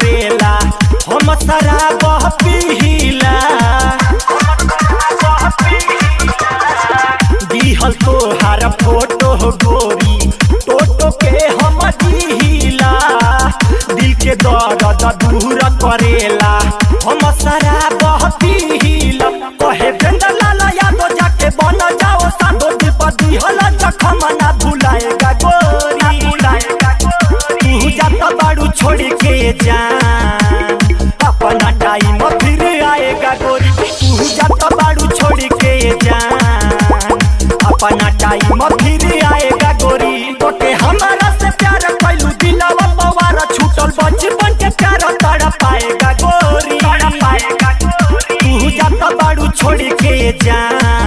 करेला हम शराब पीला दिहल तोहार फोटो गोरी टोटो के हम दिहिला दिल के दर्द दूर करेला हम शराब पीला कहे बेंदर लाला यादव जाके बन जाओ साधो दिल पर दिहल जखम ना भुलाएगा गोरी तू जाता बाड़ू छोड़ के जा अपना टाइम फिर आएगा गोरी तू जाता बाड़ू छोड़ के जा अपना टाइम फिर आएगा गोरी तोके हमारा से प्यार कैलू दिलावा पवार छूटल बचपन के प्यार तड़ पाएगा गोरी तू जाता बाड़ू छोड़ के जा